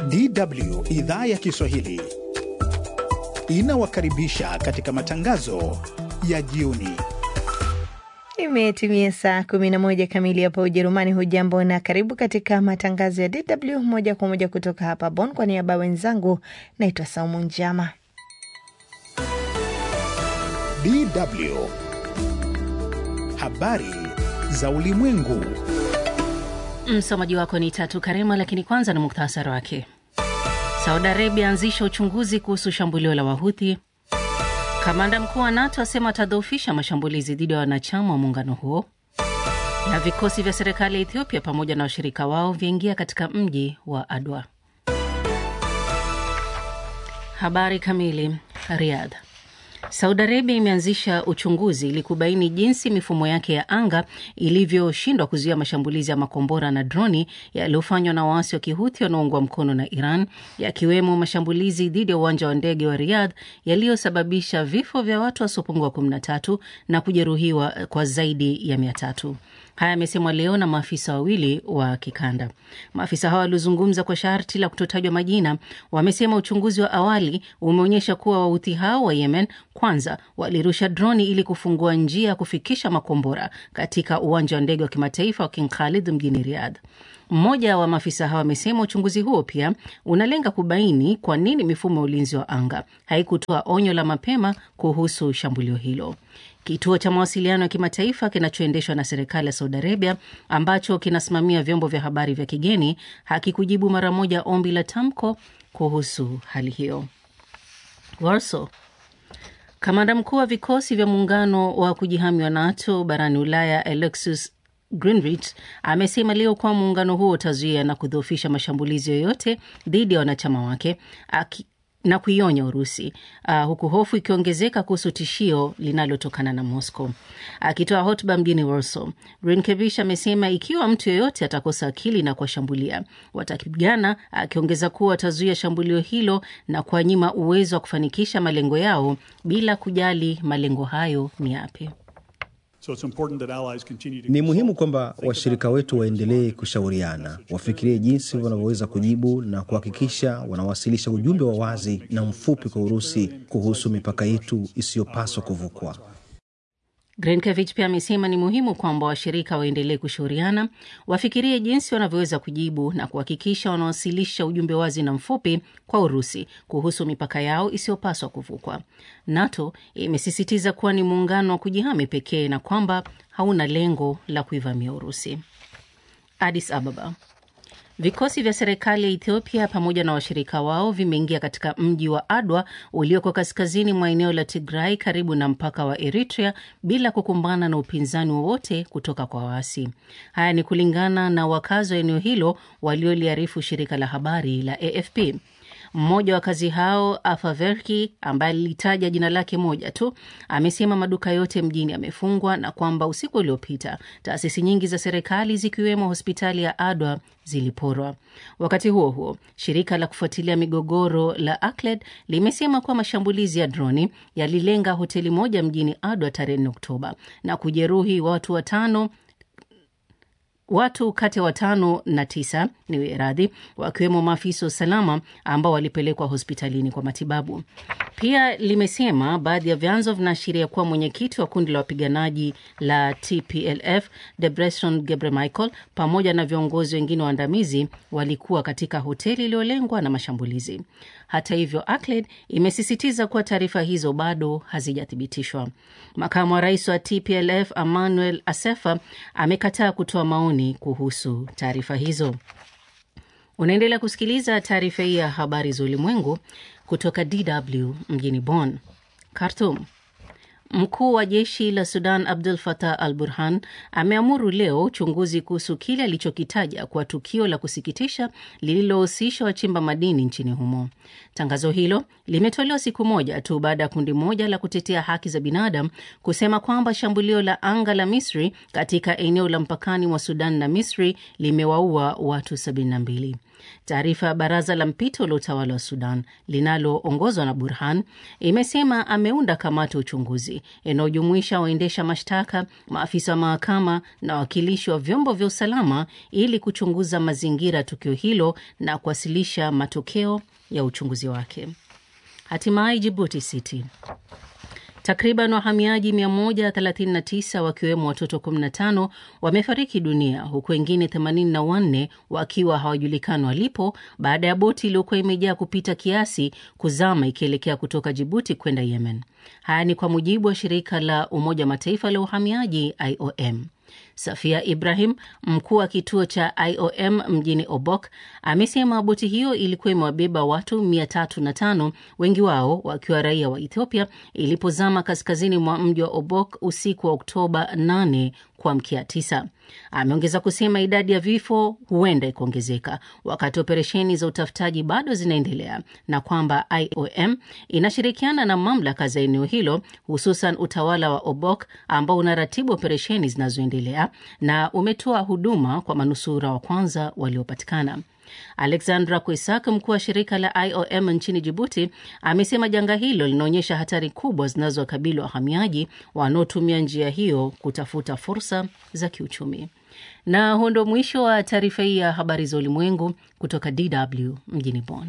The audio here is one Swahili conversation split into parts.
DW idhaa ya Kiswahili inawakaribisha katika matangazo ya jioni. Imetimia saa 11 kamili hapa Ujerumani. Hujambo na karibu katika matangazo ya DW moja kwa moja kutoka hapa Bonn. Kwa niaba ya wenzangu, naitwa Saumu Njama. DW habari za ulimwengu. Msomaji wako ni Tatu Karema, lakini kwanza na muktasari wake. Saudi Arabia anzisha uchunguzi kuhusu shambulio la Wahuthi. Kamanda mkuu wa NATO asema atadhoofisha mashambulizi dhidi ya wanachama wa muungano huo. Na vikosi vya serikali ya Ethiopia pamoja na washirika wao vyaingia katika mji wa Adwa. Habari kamili. Riyadh. Saudi Arabia imeanzisha uchunguzi ili kubaini jinsi mifumo yake ya anga ilivyoshindwa kuzuia mashambulizi ya makombora na droni yaliyofanywa na waasi wa Kihuthi wanaoungwa mkono na Iran, yakiwemo mashambulizi dhidi ya uwanja wa ndege wa Riyadh yaliyosababisha vifo vya watu wasiopungua 13 na kujeruhiwa kwa zaidi ya mia tatu. Haya yamesemwa leo na maafisa wawili wa kikanda. Maafisa hao waliozungumza kwa sharti la kutotajwa majina wamesema uchunguzi wa awali umeonyesha kuwa wauthi hao wa Yemen kwanza walirusha droni ili kufungua njia ya kufikisha makombora katika uwanja wa ndege wa kimataifa wa King Khalid mjini Riyadh. Mmoja wa maafisa hao amesema uchunguzi huo pia unalenga kubaini kwa nini mifumo ya ulinzi wa anga haikutoa onyo la mapema kuhusu shambulio hilo. Kituo cha mawasiliano ya kimataifa kinachoendeshwa na serikali ya Saudi Arabia ambacho kinasimamia vyombo vya habari vya kigeni hakikujibu mara moja ombi la tamko kuhusu hali hiyo. Warsaw. Kamanda mkuu wa vikosi vya muungano wa kujihami wa NATO barani Ulaya Alexis Greenrich amesema leo kuwa muungano huo utazuia na kudhoofisha mashambulizi yoyote dhidi ya wanachama wake aki na kuionya Urusi uh, huku hofu ikiongezeka kuhusu tishio linalotokana na Moscow. Akitoa uh, hotuba mjini Warsaw, Grinkevich amesema ikiwa mtu yeyote atakosa akili na kuwashambulia watapigana, akiongeza kuwa watazuia shambulio hilo na kuwanyima uwezo wa kufanikisha malengo yao bila kujali malengo hayo ni yapi. So it's important that allies continue to Ni muhimu kwamba washirika wetu waendelee kushauriana, wafikirie jinsi wanavyoweza kujibu na kuhakikisha wanawasilisha ujumbe wa wazi na mfupi kwa Urusi kuhusu mipaka yetu isiyopaswa kuvukwa. Grenkevich pia amesema ni muhimu kwamba washirika waendelee kushauriana, wafikirie jinsi wanavyoweza kujibu na kuhakikisha wanawasilisha ujumbe wazi na mfupi kwa Urusi kuhusu mipaka yao isiyopaswa kuvukwa. NATO imesisitiza kuwa ni muungano wa kujihami pekee na kwamba hauna lengo la kuivamia Urusi. Addis Ababa. Vikosi vya serikali ya Ethiopia pamoja na washirika wao vimeingia katika mji wa Adwa ulioko kaskazini mwa eneo la Tigray karibu na mpaka wa Eritrea bila kukumbana na upinzani wowote kutoka kwa waasi. Haya ni kulingana na wakazi wa eneo hilo walioliarifu shirika la habari la AFP. Mmoja wa wakazi hao Afaverki, ambaye alitaja jina lake moja tu, amesema maduka yote mjini yamefungwa na kwamba usiku uliopita taasisi nyingi za serikali zikiwemo hospitali ya Adwa ziliporwa. Wakati huo huo, shirika la kufuatilia migogoro la ACLED limesema kuwa mashambulizi ya droni yalilenga hoteli moja mjini Adwa tarehe 4 Oktoba na kujeruhi watu watano watu kati ya watano na tisa ni radhi, wakiwemo maafisa wa usalama ambao walipelekwa hospitalini kwa matibabu. Pia limesema baadhi ya vyanzo vinaashiria kuwa mwenyekiti wa kundi la wapiganaji la TPLF Debretsion Gebremichael pamoja na viongozi wengine waandamizi walikuwa katika hoteli iliyolengwa na mashambulizi. Hata hivyo, ACLED imesisitiza kuwa taarifa hizo bado hazijathibitishwa. Makamu wa rais wa TPLF Emmanuel Asefa amekataa kutoa maoni kuhusu taarifa hizo. Unaendelea kusikiliza taarifa hii ya habari za ulimwengu kutoka DW mjini Bonn. Khartoum. Mkuu wa jeshi la Sudan Abdul Fatah al Burhan ameamuru leo uchunguzi kuhusu kile alichokitaja kwa tukio la kusikitisha lililohusisha wachimba madini nchini humo. Tangazo hilo limetolewa siku moja tu baada ya kundi moja la kutetea haki za binadamu kusema kwamba shambulio la anga la Misri katika eneo la mpakani mwa Sudan na Misri limewaua watu 72. Taarifa ya baraza la mpito la utawala wa Sudan linaloongozwa na Burhan imesema ameunda kamati ya uchunguzi kamati inayojumuisha waendesha mashtaka, maafisa wa mahakama na wawakilishi wa vyombo vya usalama ili kuchunguza mazingira ya tukio hilo na kuwasilisha matokeo ya uchunguzi wake. Hatimaye Jibuti City Takriban wahamiaji 139 wakiwemo watoto 15 wamefariki dunia huku wengine 84 wakiwa hawajulikani walipo baada ya boti iliyokuwa imejaa kupita kiasi kuzama ikielekea kutoka Jibuti kwenda Yemen. Haya ni kwa mujibu wa shirika la Umoja wa Mataifa la uhamiaji IOM. Safia Ibrahim, mkuu wa kituo cha IOM mjini Obok, amesema boti hiyo ilikuwa imewabeba watu 305 wengi wao wakiwa raia wa Ethiopia ilipozama kaskazini mwa mji wa Obok usiku wa Oktoba 8 kuamkia 9. Ameongeza kusema idadi ya vifo huenda ikaongezeka wakati operesheni za utafutaji bado zinaendelea na kwamba IOM inashirikiana na mamlaka za eneo hilo, hususan utawala wa Obok ambao unaratibu operesheni zinazoendelea na umetoa huduma kwa manusura wa kwanza waliopatikana. Alexandra Kwesak, mkuu wa shirika la IOM nchini Jibuti, amesema janga hilo linaonyesha hatari kubwa zinazowakabili wahamiaji wanaotumia njia hiyo kutafuta fursa za kiuchumi. Na huo ndo mwisho wa taarifa hii ya habari za ulimwengu kutoka DW mjini Bonn.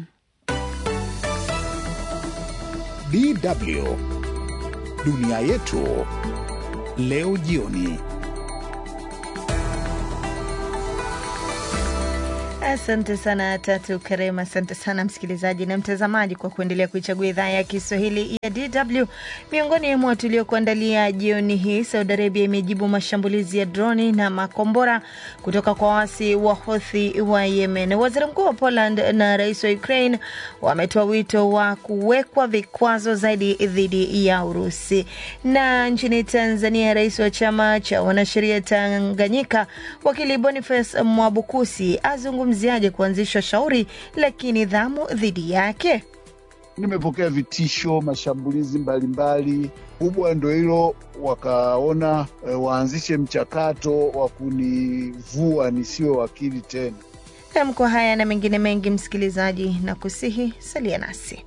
DW dunia yetu leo jioni. Asante sana Tatu Karema. Asante sana msikilizaji na mtazamaji kwa kuendelea kuichagua idhaa ya Kiswahili ya DW. Miongoni mwa tuliokuandalia jioni hii, Saudi Arabia imejibu mashambulizi ya droni na makombora kutoka kwa waasi wa Houthi wa Yemen. Waziri mkuu wa Poland na rais wa Ukraine wametoa wito wa kuwekwa vikwazo zaidi dhidi ya Urusi. Na nchini Tanzania, rais wa chama cha wanasheria Tanganyika wakili Boniface Mwabukusi azungumziaje kuanzishwa shauri la kinidhamu dhidi yake? Nimepokea vitisho, mashambulizi mbalimbali. Kubwa ndo hilo, wakaona e, waanzishe mchakato wa kunivua nisiwe wakili tena. Nam, kwa haya na mengine mengi, msikilizaji, na kusihi salia nasi.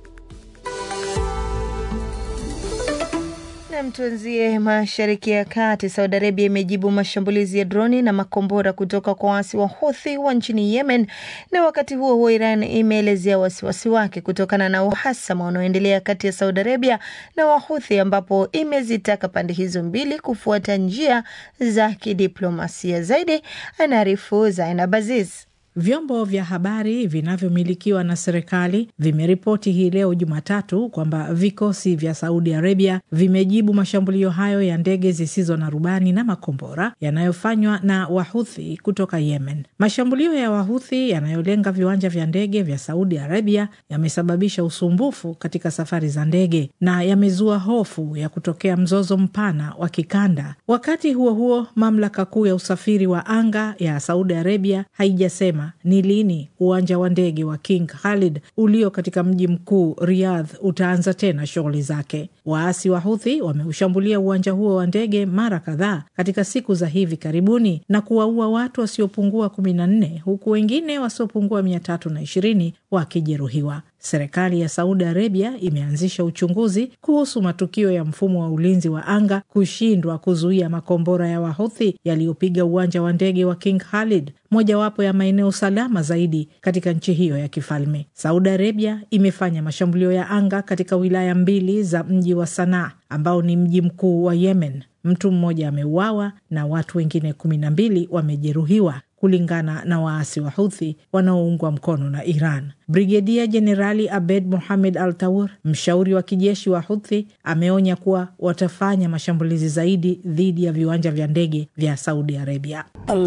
Tuanzie mashariki ya kati. Saudi Arabia imejibu mashambulizi ya droni na makombora kutoka kwa waasi wa Houthi wa nchini Yemen, na wakati huo huo Iran imeelezea wasiwasi wake kutokana na uhasama unaoendelea kati ya Saudi Arabia na Wahouthi, ambapo imezitaka pande hizo mbili kufuata njia za kidiplomasia. Zaidi anaarifu Zainab Aziz. Vyombo vya habari vinavyomilikiwa na serikali vimeripoti hii leo Jumatatu kwamba vikosi vya Saudi Arabia vimejibu mashambulio hayo ya ndege zisizo na rubani na makombora yanayofanywa na Wahuthi kutoka Yemen. Mashambulio ya Wahuthi yanayolenga viwanja vya ndege vya Saudi Arabia yamesababisha usumbufu katika safari za ndege na yamezua hofu ya kutokea mzozo mpana wa kikanda. Wakati huo huo, mamlaka kuu ya usafiri wa anga ya Saudi Arabia haijasema ni lini uwanja wa ndege wa King Khalid ulio katika mji mkuu Riyadh utaanza tena shughuli zake. Waasi wa Huthi wameushambulia uwanja huo wa ndege mara kadhaa katika siku za hivi karibuni na kuwaua watu wasiopungua kumi na nne huku wengine wasiopungua mia tatu na ishirini wakijeruhiwa. Serikali ya Saudi Arabia imeanzisha uchunguzi kuhusu matukio ya mfumo wa ulinzi wa anga kushindwa kuzuia makombora ya Wahuthi yaliyopiga uwanja wa ndege wa King Khalid, mojawapo ya maeneo salama zaidi katika nchi hiyo ya kifalme. Saudi Arabia imefanya mashambulio ya anga katika wilaya mbili za mji wa Sanaa ambao ni mji mkuu wa Yemen. Mtu mmoja ameuawa na watu wengine kumi na mbili wamejeruhiwa kulingana na waasi wa Huthi wanaoungwa mkono na Iran. Brigedia Jenerali Abed Mohamed Al Taur, mshauri wa kijeshi wa Huthi, ameonya kuwa watafanya mashambulizi zaidi dhidi ya viwanja vya ndege vya Saudi Arabia.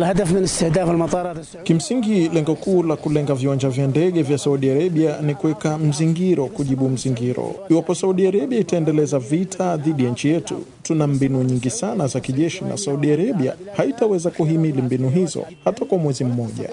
Kimsingi, lengo kuu la kulenga viwanja vya ndege vya Saudi Arabia ni kuweka mzingiro kujibu mzingiro. Iwapo Saudi Arabia itaendeleza vita dhidi ya nchi yetu, tuna mbinu nyingi sana za kijeshi, na Saudi Arabia haitaweza kuhimili mbinu hizo hata kwa mwezi mmoja.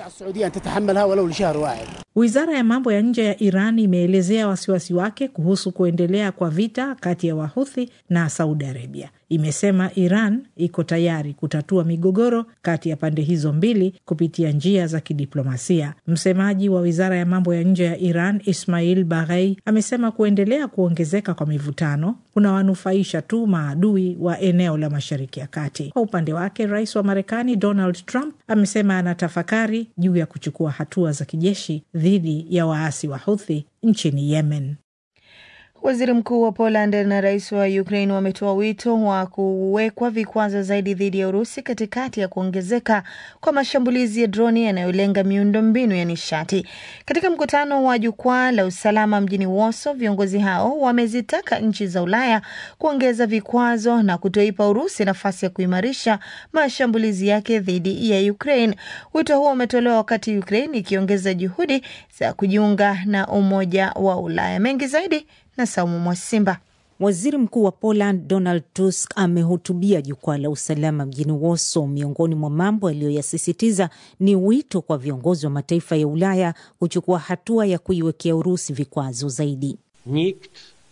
Wizara ya mambo ya nje ya Iran imeelezea wasiwasi wake kuhusu kuendelea kwa vita kati ya Wahuthi na Saudi Arabia. imesema Iran iko tayari kutatua migogoro kati ya pande hizo mbili kupitia njia za kidiplomasia. Msemaji wa wizara ya mambo ya nje ya Iran Ismail Baghei amesema kuendelea kuongezeka kwa mivutano kunawanufaisha tu maadui wa eneo la Mashariki ya Kati. Kwa upande wake, rais wa Marekani Donald Trump amesema anatafakari juu ya kuchukua hatua za kijeshi dhidi ya waasi wa Houthi nchini Yemen. Waziri mkuu wa Poland na rais wa Ukraine wametoa wito wa kuwekwa vikwazo zaidi dhidi ya Urusi katikati ya kuongezeka kwa mashambulizi ya droni yanayolenga miundombinu ya nishati. Katika mkutano wa jukwaa la usalama mjini Warsaw, viongozi hao wamezitaka nchi za Ulaya kuongeza vikwazo na kutoipa Urusi nafasi ya kuimarisha mashambulizi yake dhidi ya Ukraine. Wito huo umetolewa wakati Ukraine ikiongeza juhudi za kujiunga na Umoja wa Ulaya. Mengi zaidi na Saumu Mwasimba. Waziri Mkuu wa Poland Donald Tusk amehutubia jukwaa la usalama mjini Warsaw. Miongoni mwa mambo aliyoyasisitiza ni wito kwa viongozi wa mataifa ya Ulaya kuchukua hatua ya kuiwekea Urusi vikwazo zaidi. Nikt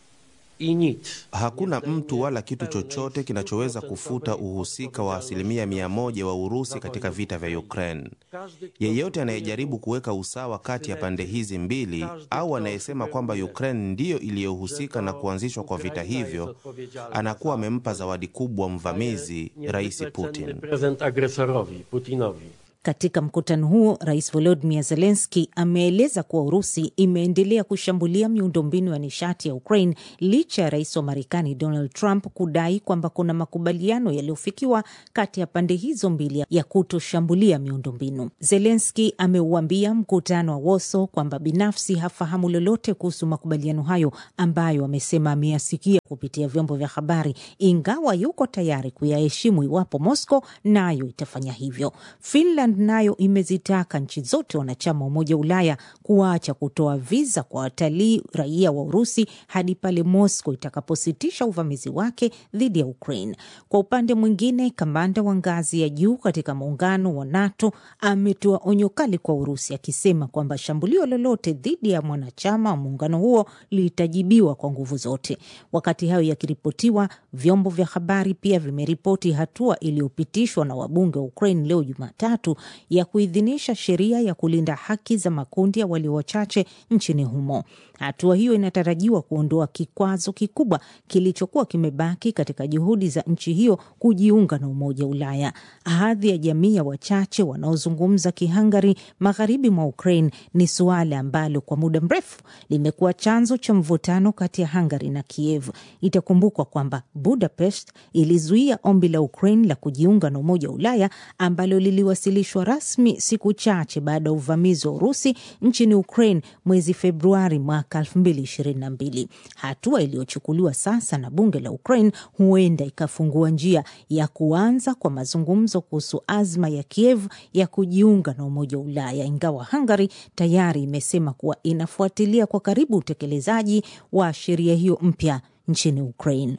i nic. Hakuna mtu wala kitu chochote kinachoweza kufuta uhusika wa asilimia mia moja wa Urusi katika vita vya Ukraine. Yeyote anayejaribu kuweka usawa kati ya pande hizi mbili au anayesema kwamba Ukraine ndiyo iliyohusika na kuanzishwa kwa vita hivyo anakuwa amempa zawadi kubwa mvamizi Rais Putin. Prezent agresorowi, Putinowi. Katika mkutano huo, Rais Volodymyr Zelensky ameeleza kuwa Urusi imeendelea kushambulia miundombinu ya nishati ya Ukraine licha ya rais wa Marekani Donald Trump kudai kwamba kuna makubaliano yaliyofikiwa kati ya pande hizo mbili ya kutoshambulia miundombinu. Zelensky ameuambia mkutano wa Warsaw kwamba binafsi hafahamu lolote kuhusu makubaliano hayo ambayo amesema ameyasikia kupitia vyombo vya habari, ingawa yuko tayari kuyaheshimu iwapo Moscow nayo itafanya hivyo. Finland nayo imezitaka nchi zote wanachama wa Umoja wa Ulaya kuacha kutoa viza kwa watalii raia wa Urusi hadi pale Moscow itakapositisha uvamizi wake dhidi ya Ukraine. Kwa upande mwingine, kamanda wa ngazi ya juu katika muungano wa NATO ametoa onyo kali kwa Urusi akisema kwamba shambulio lolote dhidi ya mwanachama wa muungano huo litajibiwa kwa nguvu zote. Wakati hayo yakiripotiwa, vyombo vya habari pia vimeripoti hatua iliyopitishwa na wabunge wa Ukraine leo Jumatatu ya kuidhinisha sheria ya kulinda haki za makundi ya walio wachache nchini humo. Hatua hiyo inatarajiwa kuondoa kikwazo kikubwa kilichokuwa kimebaki katika juhudi za nchi hiyo kujiunga na Umoja wa Ulaya. Hadhi ya jamii ya wachache wanaozungumza Kihangari magharibi mwa Ukraine ni suala ambalo kwa muda mrefu limekuwa chanzo cha mvutano kati ya Hungary na Kiev. Itakumbukwa kwamba Budapest ilizuia ombi la Ukraine la kujiunga na Umoja wa Ulaya ambalo liliwasilishwa rasmi siku chache baada ya uvamizi wa Urusi nchini Ukraine mwezi Februari mwaka 2022. Hatua iliyochukuliwa sasa na bunge la Ukraine huenda ikafungua njia ya kuanza kwa mazungumzo kuhusu azma ya Kiev ya kujiunga na Umoja wa Ulaya, ingawa Hungary tayari imesema kuwa inafuatilia kwa karibu utekelezaji wa sheria hiyo mpya nchini Ukraine.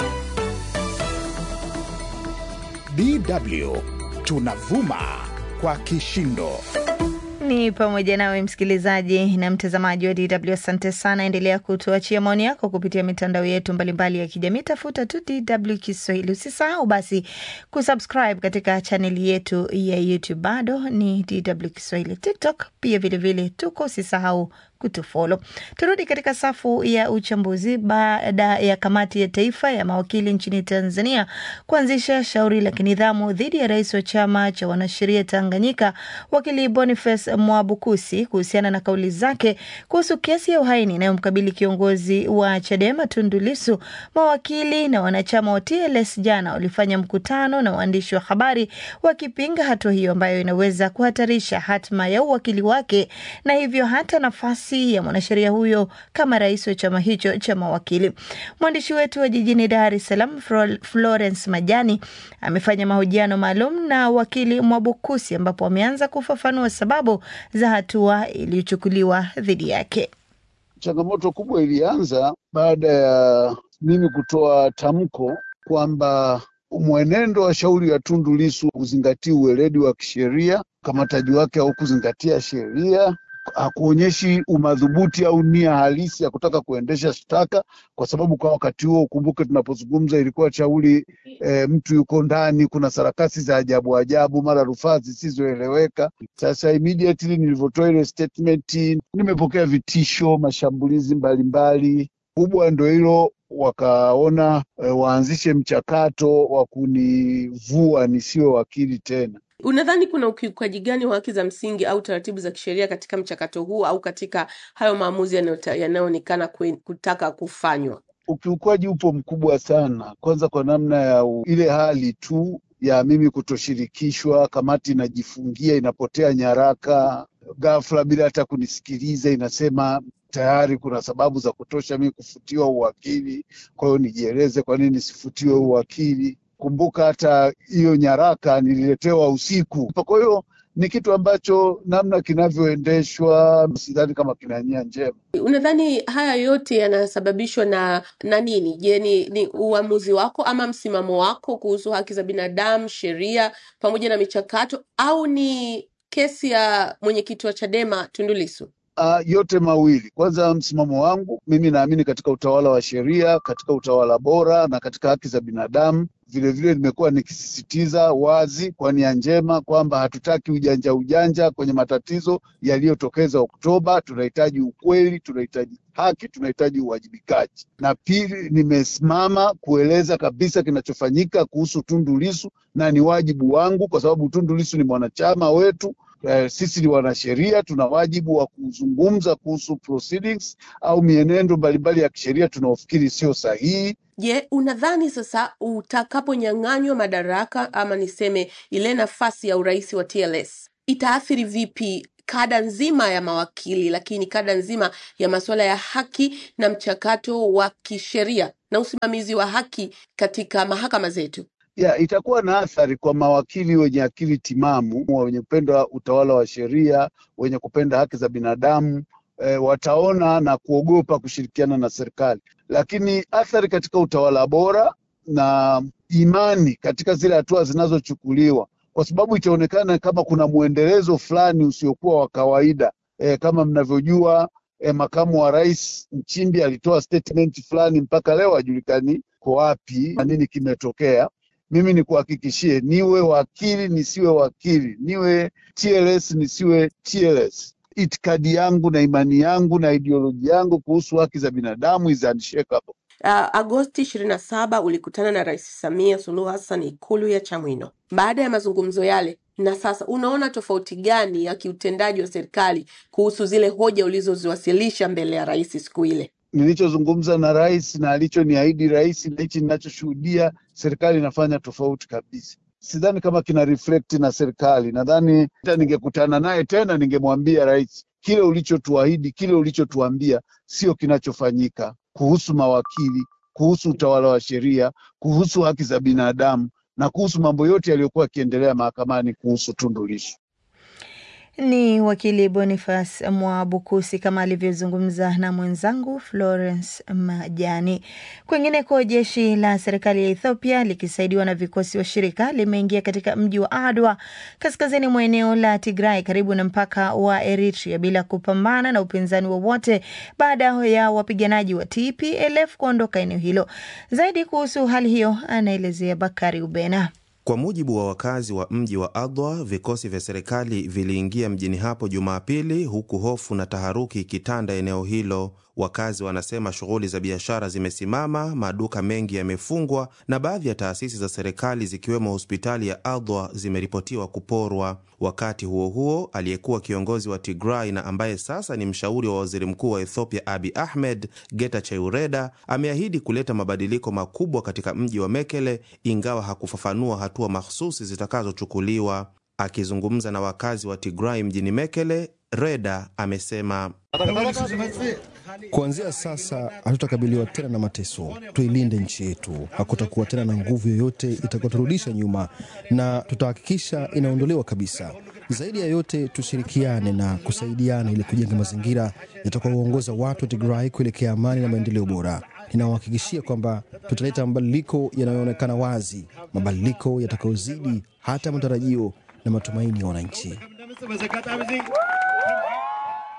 DW tunavuma kwa kishindo. Ni pamoja nawe msikilizaji na mtazamaji wa DW. Asante sana, endelea kutuachia maoni yako kupitia mitandao yetu mbalimbali ya kijamii. Tafuta tu DW Kiswahili. Usisahau basi kusubscribe katika chaneli yetu ya YouTube, bado ni DW Kiswahili. TikTok pia vilevile tuko, usisahau kutufolo. Turudi katika safu ya uchambuzi. Baada ya kamati ya taifa ya mawakili nchini Tanzania kuanzisha shauri la kinidhamu dhidi ya rais wa chama cha wanasheria Tanganyika, wakili Boniface Mwabukusi kuhusiana na kauli zake kuhusu kesi ya uhaini inayomkabili kiongozi wa Chadema Tundu Lissu, mawakili na wanachama wa TLS jana walifanya mkutano na waandishi wa habari wakipinga hatua hiyo ambayo inaweza kuhatarisha hatma ya uwakili wake na hivyo hata nafasi ya mwanasheria huyo kama rais wa chama hicho cha mawakili. Mwandishi wetu wa jijini Dar es Salaam Florence Majani amefanya mahojiano maalum na wakili Mwabukusi ambapo ameanza kufafanua sababu za hatua iliyochukuliwa dhidi yake. Changamoto kubwa ilianza baada ya mimi kutoa tamko kwamba mwenendo wa shauri ya Tundu Lissu kuzingatia uweledi wa kisheria, ukamataji wake au kuzingatia sheria hakuonyeshi umadhubuti au nia halisi ya kutaka kuendesha shtaka, kwa sababu kwa wakati huo ukumbuke, tunapozungumza ilikuwa shauri e, mtu yuko ndani, kuna sarakasi za ajabu ajabu, mara rufaa zisizoeleweka. Sasa immediately nilivyotoa ile statement, nimepokea vitisho, mashambulizi mbalimbali. Kubwa ndo hilo, wakaona e, waanzishe mchakato wa kunivua nisiwe wakili tena. Unadhani kuna ukiukaji gani wa haki za msingi au taratibu za kisheria katika mchakato huu au katika hayo maamuzi yanayota- yanayoonekana kwe- kutaka kufanywa? Ukiukwaji upo mkubwa sana, kwanza kwa namna ya u, ile hali tu ya mimi kutoshirikishwa, kamati inajifungia, inapotea nyaraka ghafla bila hata kunisikiliza, inasema tayari kuna sababu za kutosha mimi kufutiwa uwakili, kwa hiyo nijieleze kwa nini nisifutiwe uwakili. Kumbuka hata hiyo nyaraka nililetewa usiku. Kwa hiyo ni kitu ambacho namna kinavyoendeshwa sidhani kama kina nia njema. Unadhani haya yote yanasababishwa na na nini? Je, ni, ni uamuzi wako ama msimamo wako kuhusu haki za binadamu, sheria pamoja na michakato, au ni kesi ya mwenyekiti wa Chadema Tundu Lissu? Uh, yote mawili. Kwanza, msimamo wangu mimi naamini katika utawala wa sheria, katika utawala bora na katika haki za binadamu. Vilevile nimekuwa nikisisitiza wazi kwa nia njema kwamba hatutaki ujanja ujanja kwenye matatizo yaliyotokeza Oktoba. Tunahitaji ukweli, tunahitaji haki, tunahitaji uwajibikaji. Na pili, nimesimama kueleza kabisa kinachofanyika kuhusu Tundu Lissu na ni wajibu wangu, kwa sababu Tundu Lissu ni mwanachama wetu. Eh, sisi ni wanasheria, tuna wajibu wa kuzungumza kuhusu proceedings au mienendo mbalimbali ya kisheria tunaofikiri sio sahihi. Je, unadhani sasa utakaponyang'anywa madaraka ama niseme ile nafasi ya urais wa TLS itaathiri vipi kada nzima ya mawakili, lakini kada nzima ya masuala ya haki na mchakato wa kisheria na usimamizi wa haki katika mahakama zetu? ya itakuwa na athari kwa mawakili wenye akili timamu, wenye kupenda utawala wa sheria, wenye kupenda haki za binadamu e, wataona na kuogopa kushirikiana na serikali. Lakini athari katika utawala bora na imani katika zile hatua zinazochukuliwa, kwa sababu itaonekana kama kuna mwendelezo fulani usiokuwa wa kawaida. E, kama mnavyojua e, makamu wa rais Nchimbi alitoa statement fulani, mpaka leo hajulikani kwa wapi na nini kimetokea mimi nikuhakikishie, niwe wakili nisiwe wakili, niwe TLS nisiwe TLS, itikadi yangu na imani yangu na ideoloji yangu kuhusu haki za binadamu is unshakable. Uh, Agosti 27 ulikutana na Rais Samia Suluhu Hassan Ikulu ya Chamwino. Baada ya mazungumzo yale na sasa, unaona tofauti gani ya kiutendaji wa serikali kuhusu zile hoja ulizoziwasilisha mbele ya rais siku ile? Nilichozungumza na rais na alichoniahidi rais na hichi ninachoshuhudia serikali inafanya tofauti kabisa. Sidhani kama kina reflect na serikali. Nadhani hata ningekutana naye tena ningemwambia rais, kile ulichotuahidi, kile ulichotuambia sio kinachofanyika kuhusu mawakili, kuhusu utawala wa sheria, kuhusu haki za binadamu na kuhusu mambo yote yaliyokuwa yakiendelea mahakamani kuhusu Tundu Lissu. Ni wakili Boniface Mwabukusi kama alivyozungumza na mwenzangu Florence Majani. Kwingineko, jeshi la serikali ya Ethiopia likisaidiwa na vikosi washirika limeingia katika mji wa Adwa kaskazini mwa eneo la Tigray karibu na mpaka wa Eritrea bila kupambana na upinzani wowote baada ya wapiganaji wa TPLF kuondoka eneo hilo. Zaidi kuhusu hali hiyo anaelezea Bakari Ubena. Kwa mujibu wa wakazi wa mji wa Adwa, vikosi vya serikali viliingia mjini hapo Jumapili, huku hofu na taharuki ikitanda eneo hilo. Wakazi wanasema shughuli za biashara zimesimama, maduka mengi yamefungwa na baadhi ya taasisi za serikali zikiwemo hospitali ya Adwa zimeripotiwa kuporwa. Wakati huo huo, aliyekuwa kiongozi wa Tigray na ambaye sasa ni mshauri wa waziri mkuu wa Ethiopia Abi Ahmed, Getachew Reda, ameahidi kuleta mabadiliko makubwa katika mji wa Mekele, ingawa hakufafanua hatua mahsusi zitakazochukuliwa. Akizungumza na wakazi wa Tigray mjini Mekele, Reda amesema Kuanzia sasa hatutakabiliwa tena na mateso. Tuilinde nchi yetu, hakutakuwa tena na nguvu yoyote itakayoturudisha nyuma, na tutahakikisha inaondolewa kabisa. Zaidi ya yote, tushirikiane na kusaidiana ili kujenga mazingira yatakayoongoza watu wa Tigray kuelekea amani na maendeleo bora. Ninawahakikishia kwamba tutaleta mabadiliko yanayoonekana wazi, mabadiliko yatakayozidi hata matarajio na matumaini ya wananchi.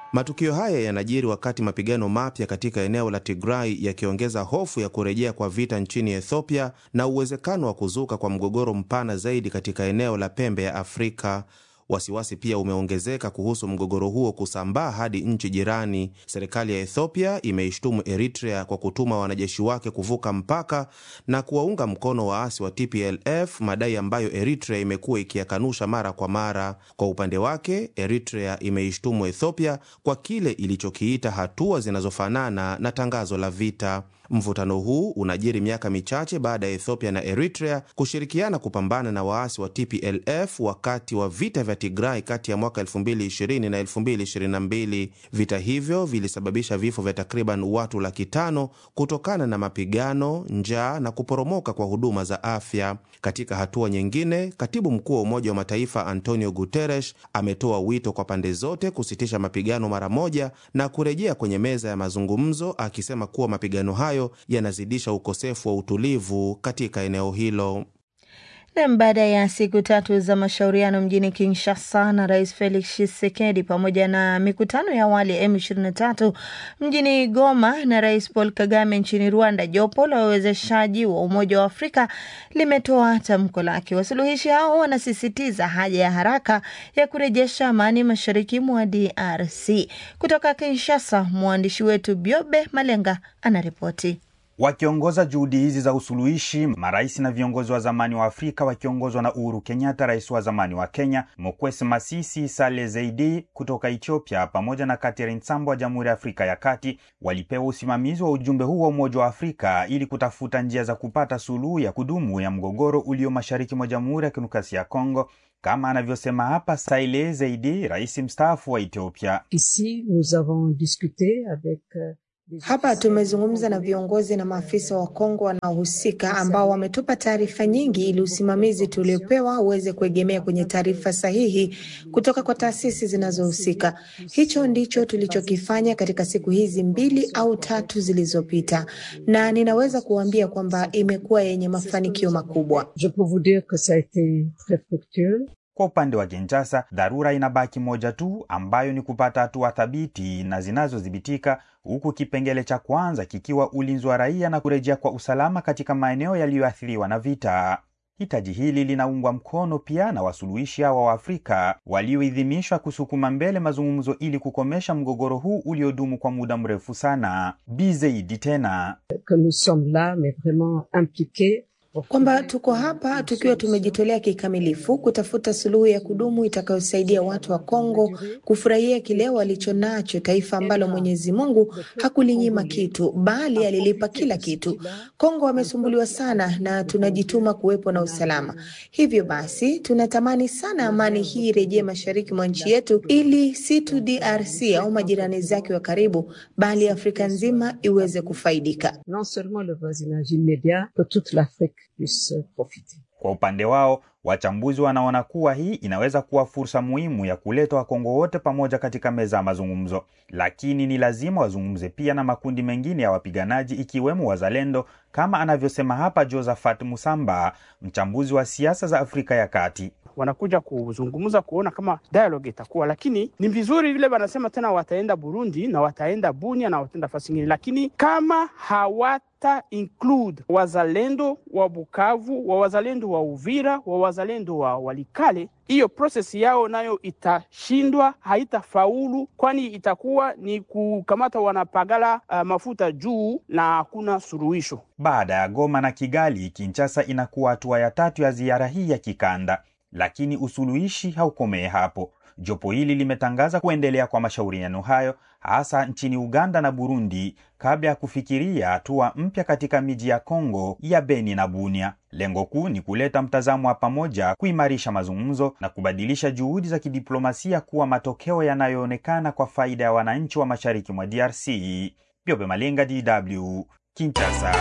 Matukio haya yanajiri wakati mapigano mapya katika eneo la Tigray yakiongeza hofu ya kurejea kwa vita nchini Ethiopia na uwezekano wa kuzuka kwa mgogoro mpana zaidi katika eneo la pembe ya Afrika. Wasiwasi pia umeongezeka kuhusu mgogoro huo kusambaa hadi nchi jirani. Serikali ya Ethiopia imeishtumu Eritrea kwa kutuma wanajeshi wake kuvuka mpaka na kuwaunga mkono waasi wa TPLF, madai ambayo Eritrea imekuwa ikiyakanusha mara kwa mara. Kwa upande wake, Eritrea imeishtumu Ethiopia kwa kile ilichokiita hatua zinazofanana na tangazo la vita. Mvutano huu unajiri miaka michache baada ya Ethiopia na Eritrea kushirikiana kupambana na waasi wa TPLF wakati wa vita vya Tigray kati ya mwaka 2020 na 2022. Vita hivyo vilisababisha vifo vya takriban watu laki tano kutokana na mapigano, njaa na kuporomoka kwa huduma za afya. Katika hatua nyingine, katibu mkuu wa Umoja wa Mataifa Antonio Guterres ametoa wito kwa pande zote kusitisha mapigano mara moja na kurejea kwenye meza ya mazungumzo, akisema kuwa mapigano hayo yanazidisha ukosefu wa utulivu katika eneo hilo. Nam, baada ya siku tatu za mashauriano mjini Kinshasa na Rais Felix Tshisekedi pamoja na mikutano ya awali ya M23 mjini Goma na Rais Paul Kagame nchini Rwanda, jopo la wawezeshaji wa Umoja wa Afrika limetoa tamko lake. Wasuluhishi hao wanasisitiza haja ya haraka ya kurejesha amani mashariki mwa DRC. Kutoka Kinshasa, mwandishi wetu Biobe Malenga anaripoti. Wakiongoza juhudi hizi za usuluhishi, marais na viongozi wa zamani wa Afrika wakiongozwa na Uhuru Kenyatta, rais wa zamani wa Kenya, Mokwesi Masisi, Saleh Zeidi kutoka Ethiopia, pamoja na Catherine Sambo wa Jamhuri ya Afrika ya Kati, walipewa usimamizi wa ujumbe huu wa Umoja wa Afrika ili kutafuta njia za kupata suluhu ya kudumu ya mgogoro ulio mashariki mwa Jamhuri ya Kidemokrasia ya Kongo, kama anavyosema hapa Saleh Zeidi, rais mstaafu wa Ethiopia. Ici, nous avons discuté avec hapa tumezungumza na viongozi na maafisa wa Kongo wanaohusika ambao wametupa taarifa nyingi ili usimamizi tuliopewa uweze kuegemea kwenye taarifa sahihi kutoka kwa taasisi zinazohusika. Hicho ndicho tulichokifanya katika siku hizi mbili au tatu zilizopita, na ninaweza kuambia kwamba imekuwa yenye mafanikio makubwa. Je peux vous dire que ça a été très fructueux. Kwa upande wa Kinshasa, dharura inabaki moja tu, ambayo ni kupata hatua thabiti na zinazodhibitika, huku kipengele cha kwanza kikiwa ulinzi wa raia na kurejea kwa usalama katika maeneo yaliyoathiriwa na vita. Hitaji hili linaungwa mkono pia na wasuluhishi hawa wa Afrika walioidhinishwa kusukuma mbele mazungumzo ili kukomesha mgogoro huu uliodumu kwa muda mrefu sana. Bizeidi tena que nous sommes là mais vraiment impliqués kwamba tuko hapa tukiwa tumejitolea kikamilifu kutafuta suluhu ya kudumu itakayosaidia watu wa Kongo kufurahia kile walicho nacho, taifa ambalo Mwenyezi Mungu hakulinyima kitu, bali alilipa kila kitu. Kongo wamesumbuliwa sana na tunajituma kuwepo na usalama. Hivyo basi, tunatamani sana amani hii irejee mashariki mwa nchi yetu, ili si tu DRC au majirani zake wa karibu, bali Afrika nzima iweze kufaidika. non seulement le voisinage immédiat, que toute l'Afrique puisse profiter. Kwa upande wao, wachambuzi wanaona kuwa hii inaweza kuwa fursa muhimu ya kuleta Wakongo wote pamoja katika meza ya mazungumzo, lakini ni lazima wazungumze pia na makundi mengine ya wapiganaji ikiwemo wazalendo, kama anavyosema hapa Josephat Musamba, mchambuzi wa siasa za Afrika ya Kati. wanakuja kuzungumza kuona kama dialogue itakuwa, lakini ni vizuri vile wanasema tena wataenda Burundi na wataenda Bunia na wataenda fasi ingine, lakini kama hawata include wazalendo wa Bukavu, wa wazalendo wa Uvira, wa wazalendo wa Walikale, hiyo process yao nayo itashindwa, haitafaulu, kwani itakuwa ni kukamata wanapagala uh, mafuta juu na hakuna suluhisho. Baada ya Goma na Kigali, Kinshasa inakuwa hatua ya tatu ya ziara hii ya kikanda, lakini usuluhishi haukomee hapo. Jopo hili limetangaza kuendelea kwa mashauriano hayo hasa nchini Uganda na Burundi kabla ya kufikiria hatua mpya katika miji ya Kongo ya Beni na Bunia. Lengo kuu ni kuleta mtazamo wa pamoja, kuimarisha mazungumzo na kubadilisha juhudi za kidiplomasia kuwa matokeo yanayoonekana kwa faida ya wananchi wa mashariki mwa DRC. Biobe Malenga, DW, Kinshasa.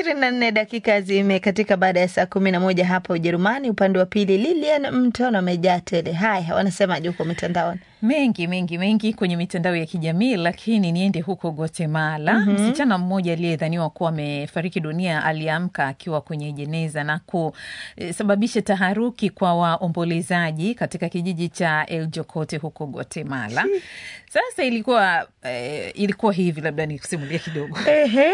ishirini na nne dakika zimekatika baada ya saa kumi na moja hapa Ujerumani. Upande wa pili Lilian Mtono amejaa tele. Haya, wanasemaje huko mitandaoni? mengi mengi mengi kwenye mitandao ya kijamii, lakini niende huko Guatemala. Mhm. Msichana mmoja aliyedhaniwa kuwa amefariki dunia aliamka akiwa kwenye jeneza na kusababisha taharuki kwa waombolezaji katika kijiji cha El Jocote huko Guatemala. Sasa ilikuwa eh, ilikuwa hivi, labda nikusimulia kidogo. Ehe.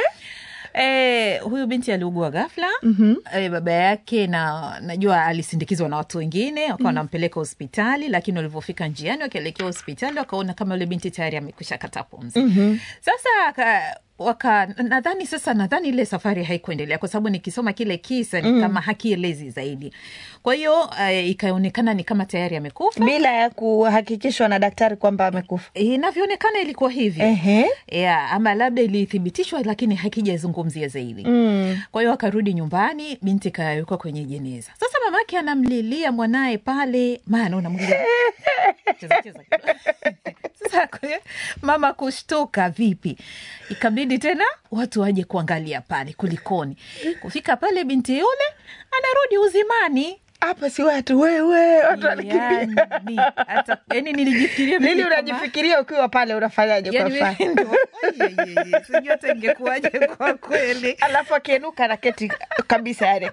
Eh, huyu binti aliugua ghafla eh, baba yake na najua alisindikizwa na watu wengine wakawa Mhm. wanampeleka hospitali, lakini walivyofika njiani wakielekea hospitali wakaona kama yule binti tayari amekwisha kata pumzi. Mhm. Sasa aka- waka nadhani sasa nadhani ile safari haikuendelea kwa sababu nikisoma kile kisa ni Mm. kama hakielezi zaidi. Kwa hiyo eh, ikaonekana ni kama tayari amekufa bila ya kuhakikishwa na daktari kwamba amekufa. Inavyoonekana ilikuwa hivi Ehe. yeah, ama labda ilithibitishwa lakini hakijazungumzia zaidi Mm. kwa hiyo akarudi nyumbani, binti kawekwa kwenye jeneza. Sasa mamake anamlilia mwanaye pale, maana unamlilia Cheza, cheza kidogo. Sasa kwe- mama kushtuka, vipi? Ikabidi tena watu waje kuangalia pale kulikoni. Kufika pale, binti yule anarudi uzimani. Hapa si watu wewe, watu wanakimbia. Yani, hata yani nilijifikiria mimi Lili, kama- unajifikiria ukiwa pale unafanyaje? kwa Yani mfano? mimi ndo- Oyeyeye, sijui hata ingekuwaje kwa kweli. Alafu akienuka na keti kabisa yani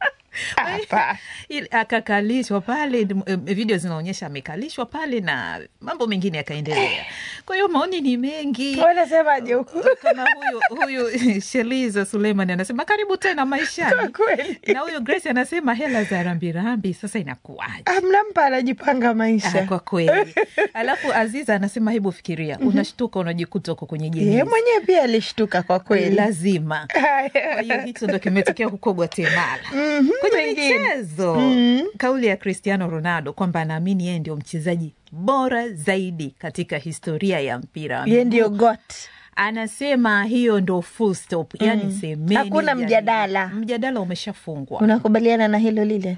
hapa Ili- akakalishwa pale, m- video zinaonyesha amekalishwa pale na mambo mengine yakaendelea. Kwa hiyo maoni ni mengi. Wanasemaje huku? Kama huyu huyu Sheliza Suleiman anasema karibu tena maishani, na huyu Grace anasema hela za rambirambi, sasa inakuwaje? mnampa anajipanga maisha Ah, kwa kweli. Alafu Aziza anasema hebu fikiria, unashtuka unajikuta uko kwenye Yeye jeneza mwenyewe pia alishtuka kwa kweli. lazima. Kwa hiyo hicho ndo kimetokea huko Guatemala. Mhm, Kwenye wengine. michezo, Mhm. kauli ya Cristiano Ronaldo kwamba anaamini yeye ndio mchezaji bora zaidi katika historia ya mpira wa Yeye miguu. ndio got Anasema hiyo ndo full stop, yani Mm. semeni, Hakuna yani, mjadala. mjadala umeshafungwa. Unakubaliana na hilo lile?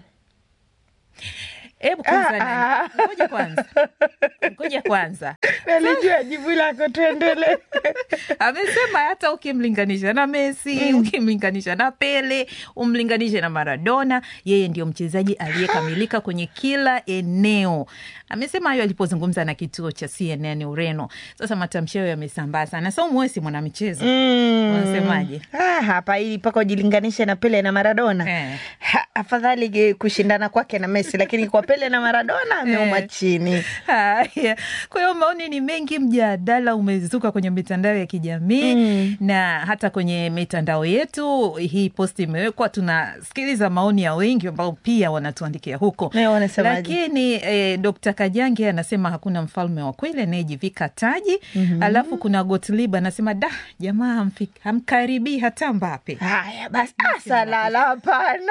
Hebu kwanza Ah, nani? Ngoja kwanza, ngoja kwanza. Nalijua jibu lako, tuendelee. Amesema hata ukimlinganisha na Messi, ukimlinganisha na Pele, umlinganishe na Maradona, yeye ndio mchezaji aliyekamilika kwenye kila eneo. Amesema hayo alipozungumza na kituo cha CNN Ureno. Sasa matamshi hayo yamesambaa sana. Sa umwesi mwanamichezo, Mm. unasemaje? Ah, hapa ili mpaka ujilinganishe na Pele na Maradona ha, afadhali ge- kushindana kwake na Messi, lakini kwa Pele na Maradona ameuma Eh. chini. Haya, kwa hiyo maoni ni mengi, mjadala umezuka kwenye mitandao ya kijamii na hata kwenye mitandao yetu. Hii posti imewekwa, tunasikiliza maoni ya wengi ambao pia wanatuandikia huko. Eh, wanasemaje? Lakini eh, Dr. Kajange anasema hakuna mfalme wa kweli anayejivika taji. Mhm. Alafu kuna Gotlib anasema da, jamaa hamfi- hamkaribii hata Mbape. Haya basi, asalala, hapana.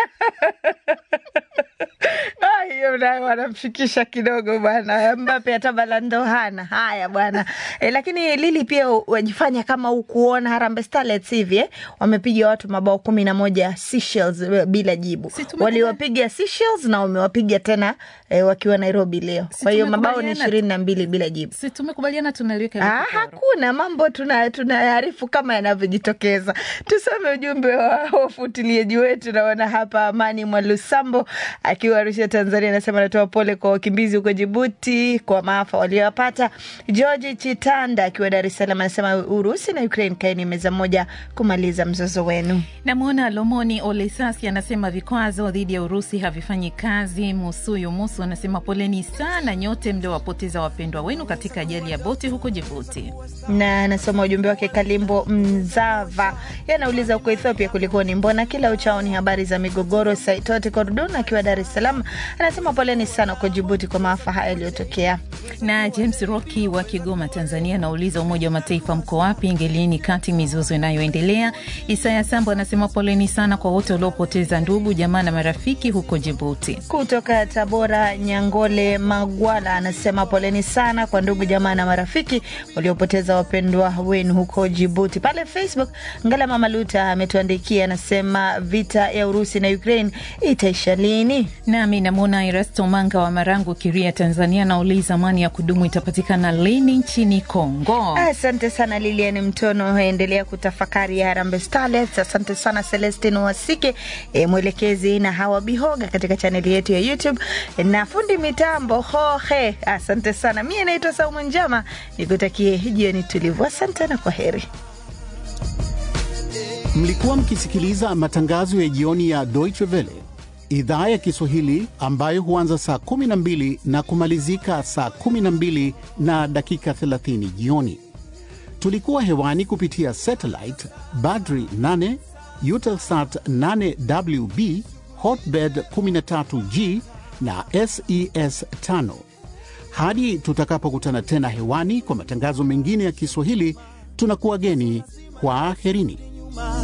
Ah, hiyo nayo wanamfikisha kidogo bwana. Mbape hata balando hana. Haya bwana e, lakini Lili pia wajifanya kama ukuona Harambee Starlets hivi eh? wamepiga watu mabao kumi na moja Seychelles eh, bila jibu. Waliwapiga Seychelles na wamewapiga tena eh, wakiwa Nairobi leo. Kwa hiyo mabao ni tumekubaliana- ishirini na mbili bila jibu. Si tumekubaliana tunaliweka Ah, hakuna mambo tuna tunaarifu kama yanavyojitokeza. Tusome ujumbe wa wafuatiliaji wetu. Naona hapa Amani Mwalusambo akiwa Arusha, Tanzania, anasema anatoa pole kwa wakimbizi huko Jibuti kwa maafa waliowapata. George Chitanda akiwa Dar es Salaam anasema Urusi na Ukraine, kaeni meza moja kumaliza mzozo wenu. Namwona Lomoni Olesasi anasema vikwazo dhidi ya Urusi havifanyi kazi. Musuyu Musu anasema poleni sana nyote mliowapoteza wapendwa wenu katika ajali ya boti huko Jibuti. na anasoma ujumbe wake Kalimbo Mzava, yeye anauliza huko Ethiopia kulikoni, mbona kila uchao ni habari za migogoro? Saitoti Kordun akiwa Dar es Salaam anasema poleni sana huko Jibuti kwa maafa haya yaliyotokea. Na James Rocky wa Kigoma, Tanzania anauliza Umoja wa Mataifa mko wapi? Ingilieni kati mizozo inayoendelea. Isaya Sambo anasema poleni sana kwa wote waliopoteza ndugu, jamaa na marafiki huko Jibuti. Kutoka Tabora, Nyangole Magwala anasema poleni sana kwa ndugu jamaa na marafiki waliopoteza wapendwa wenu huko Jibuti. Pale Facebook, Ngala Mama Luta ametuandikia anasema vita ya Urusi na Ukraine itaisha lini? Nami namwona Iras Erasto Manga wa Marangu, Kiria, Tanzania, anauliza amani ya kudumu itapatikana lini nchini Kongo? Asante sana Lilian Mtono, endelea kutafakari ya Harambee Starlets. Asante sana Celestin Wasike, e, mwelekezi na Hawa Bihoga katika chaneli yetu ya YouTube na fundi mitambo Hohe. Asante sana, mie naitwa Saumu Njama, nikutakie jioni tulivu. Asante na kwa heri. Mlikuwa mkisikiliza matangazo ya jioni ya Deutsche Welle idhaa ya Kiswahili ambayo huanza saa 12 na kumalizika saa 12 na dakika 30 jioni. Tulikuwa hewani kupitia satellite Badri 8, Eutelsat 8WB, Hotbird 13G na SES 5. Hadi tutakapokutana tena hewani kwa matangazo mengine ya Kiswahili, tunakuwa geni kwa aherini.